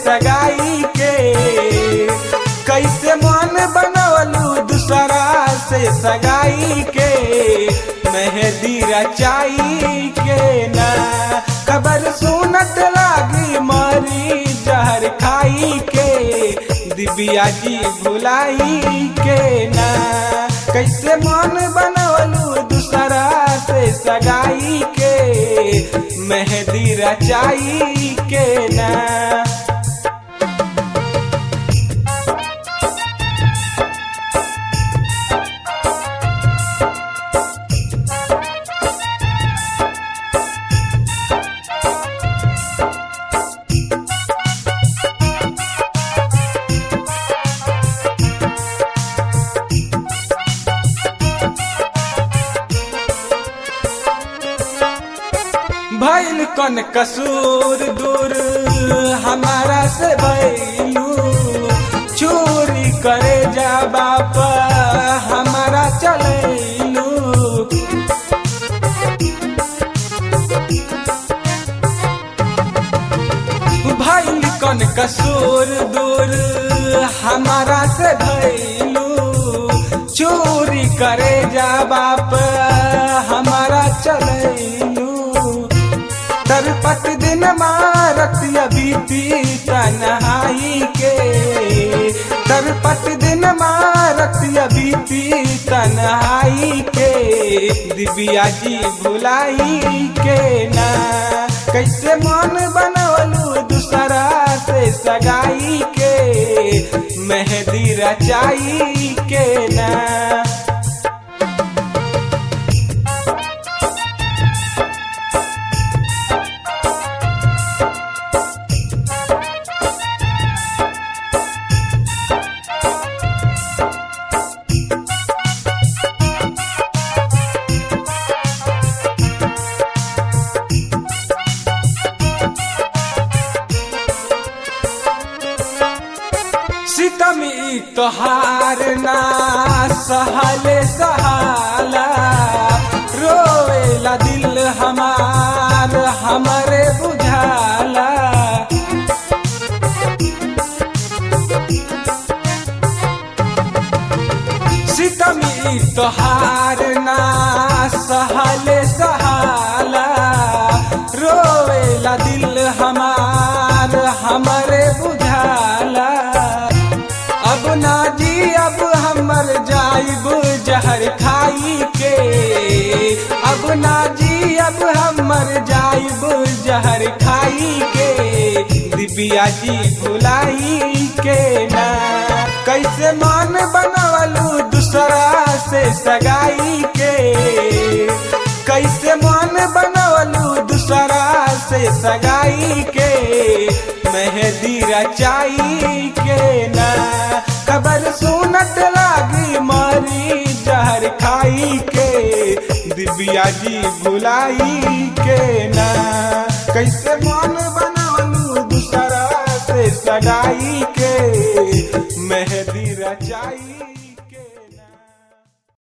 सगाई के कैसे मन बनवलू दूसरा से सगाई के मेहंदी रचाई के ना खबर सुनत लागी मरी जहर खाई के दिव्या जी भुलाई के ना कैसे मन बनवलू दूसरा से सगाई के मेहंदी रचाई के ना भैल कन कसूर दूर हमारा से भैलू चोरी करे जा बाप हमारा चलैलू भैल कन कसूर दूर हमारा से भैलू चोरी करे जा बाप हमारा चलैलू तरपत दिन मारत बीती तनहाई के तरपत दिन मारत बीती तनहाई के दिव्या जी भुलाई के ना कैसे मन बनवलू दूसरा से सगाई के मेहंदी रचाई के ना सितमी तोहार ना सहले सहाला रोवेला दिल हमार हमरे बुझाला सितमी तोहार ना सहले सहाला रोवेला दिल हमार हमरे बुझाला अब ना जी अब हमर जाइब जहर खाई के अब ना जी अब हमर जाइब जहर खाई के दिव्या जी भुलाई के ना कैसे मन बनवलू दूसरा से सगाई के कैसे मन बनवलू दूसरा से सगाई के मेहंदी रचाई के ना खबर सुनत लागी मरी जहर खाई के दिव्या जी भुलाई के ना कैसे मन बनवलू दूसरा से सगाई के मेहंदी रचाई